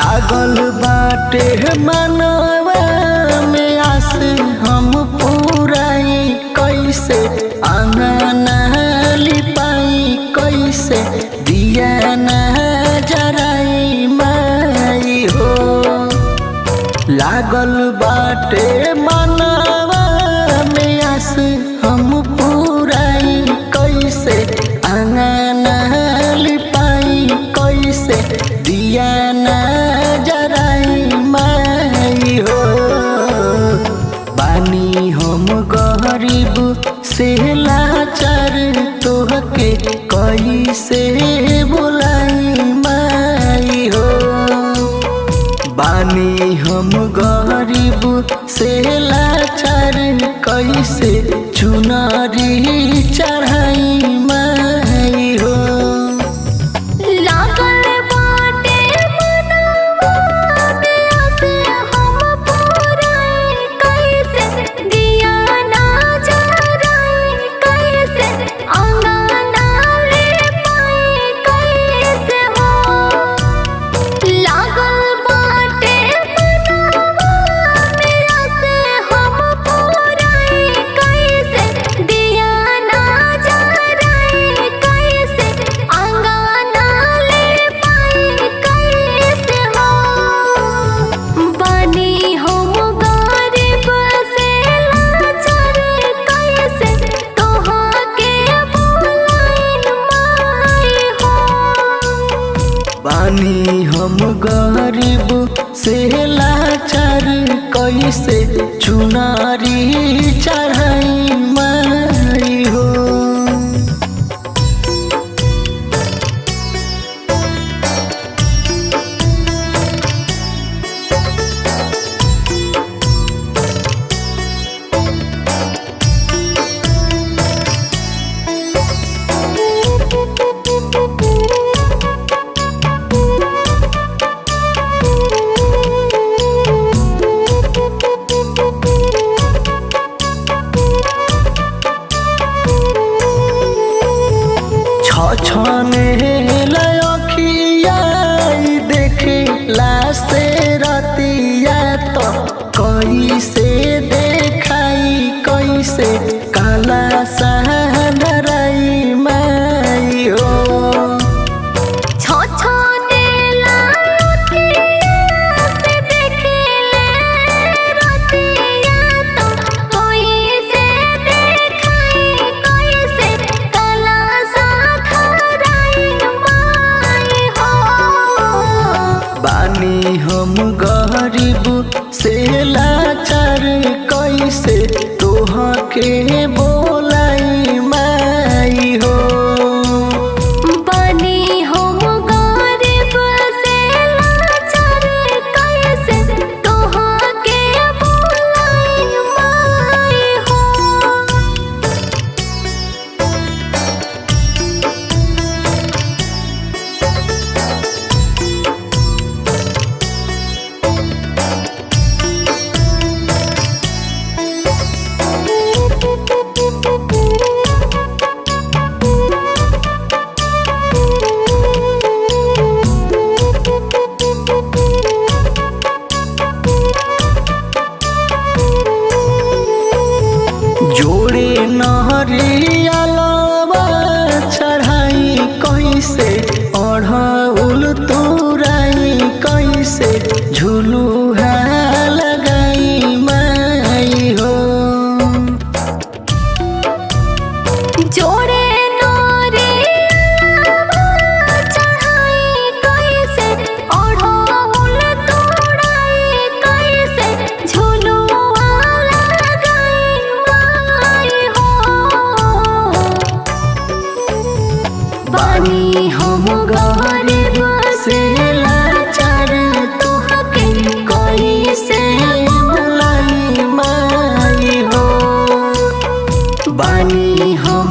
लागल बाटे मनवा में आस हम पुराई कैसे आंगना लिपाई कैसे दिया न जराई माई हो लागल बाटे मनवा में आस हम पुराई कैसे आंगना लिपाई कैसे दिया न जराई माई हो बानी हम गरीब से लाचार तोहके कैसे बुलाई माई हो बानी हम गरीब से लाचार कैसे चुनरी चढ़ाई माई हो लागल बाटे मनवा में आसे हम पुराई कैसे दिया ना जराई कैसे अंगना ले पाई कैसे हो लागल बाटे मनवा में आसे हम पुराई कैसे दिया ना जराई कैसे अंगना ले पाई कैसे हो बनी हम गरीब से लाचार कैसे तोहके बुलाई माई हो बानी हम गरीब से लाचार कैसे चुनारी चढ़ाई माई हो छछने लखिया देखे लासे रतिया तो कैसे देखाई कैसे काला सहनराई माई हो छछने लालटिया से देखले रतिया तो कोई से देखाई कोई से कला साधराई माई हो बानी हम गरीब से लाचार कैसे तोहके बोलाई माई हो बनी हम गरीब से लाचार कैसे तोहके बुलाई माई हो जोड़े नहरियालवा चढ़ाई कैसे अढ़ौल तुराई कैसे झुलू लगाई माई हो जोड़े नोरियावा चढ़ाई कैसे ओढ़ौल तोड़ाई कैसे झुलुआ लगाई माई हो बानी हम गरीब से लाचार तोहके कैसे बुलाई माई हो बानी हम